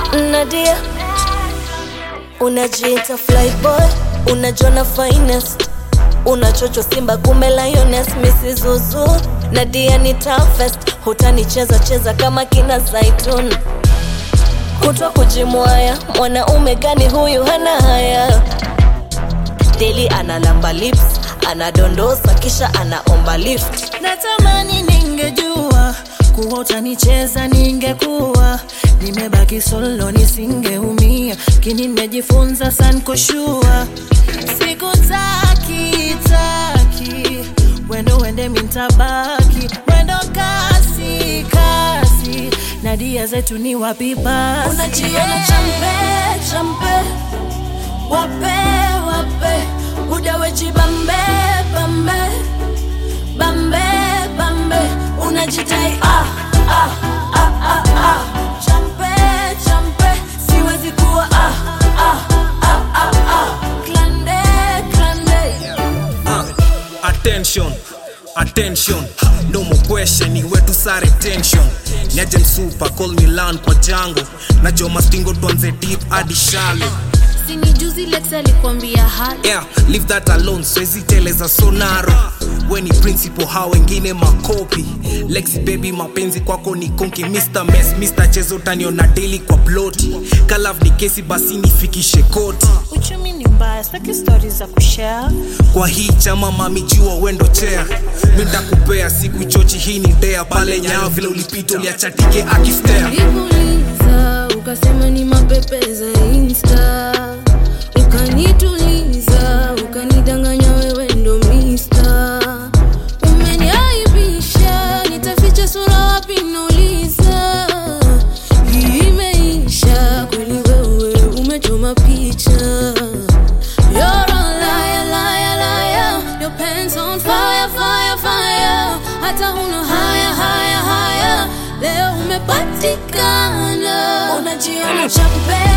Nadia, unajiita flyboy, unajona finest, unachocho Simba kumbe lioness, Mrs. Zuzu. Nadia ni toughest, hutanicheza cheza kama kina Zaitun, kutwa kujimwaya. Mwanaume gani huyu hana haya? Deli analamba lips, anadondosa kisha anaomba lift. natamani ningejua kuwa utanicheza ningekuwa nimebaki solo nisingeumia kini nimejifunza sankoshua sikutaki taki wendo wende mintabaki wendo kasi kasi na dia zetu ni wapi basi unajiona champe champe wape wape udaweji bambe bambe bambe bambe unajitai ah, ah, ah, ah, ah. champe champe siwezi kuwa ah, ah, ah, ah, ah. klande klande Uh, attention attention no more question ni wetu sare tension niaje msupa call me lan kwa jango najua mastingo tuanze deep hadi shallow sini juzi lex alikwambia hali yeah leave that alone swezi teleza sonaro we ni principal ha wengine makopi lexi baby mapenzi kwako ni konki mr mess mr chezo taniona daily kwa ploti kalav ni kesi basi nifikishe koti uchumi ni mbaya staki stori za kushare kwa hii chama mamijua wendo chea mindakupea siku chochi hii ni dea pale nyao vile ulipita uliachatike akistea nikuuliza ukasema ni mapepe za insta ukanituliza ukanidanganya wewe ndo mista umeniaibisha nitaficha sura wapi nauliza hii imeisha kweli wewe umechoma picha You're a liar, liar, liar. Your pants on fire, fire, fire. Hata huna haya, haya, haya. Leo umepatikana. unajiona champe